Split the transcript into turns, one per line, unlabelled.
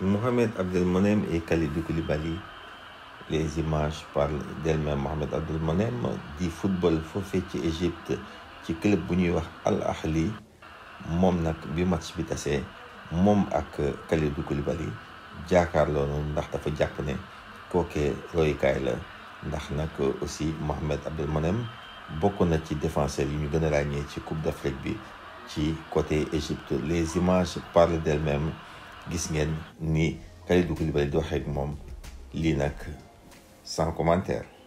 Mohamed Abdelmonem et Kalidou Koulibaly les images parlent d'elles-mêmes Mohamed Abdelmonem di football foofee ci Égypte ci club bu ñuy wax Al Ahli moom nag bi match bi tasee moom ak Kalidou Koulibaly jaakaarloo noonu ndax dafa jàpp ne kookee royukaay la ndax nag aussi Mohamed Abdelmonem bokk na ci défenseur yi ñu gën a ràññee ci Coupe d'Afrique bi ci côté Égypte les images parlent d'elles-mêmes gis ngeen ni Kalidou Koulibaly di waxee ak moom lii nag sans commentaire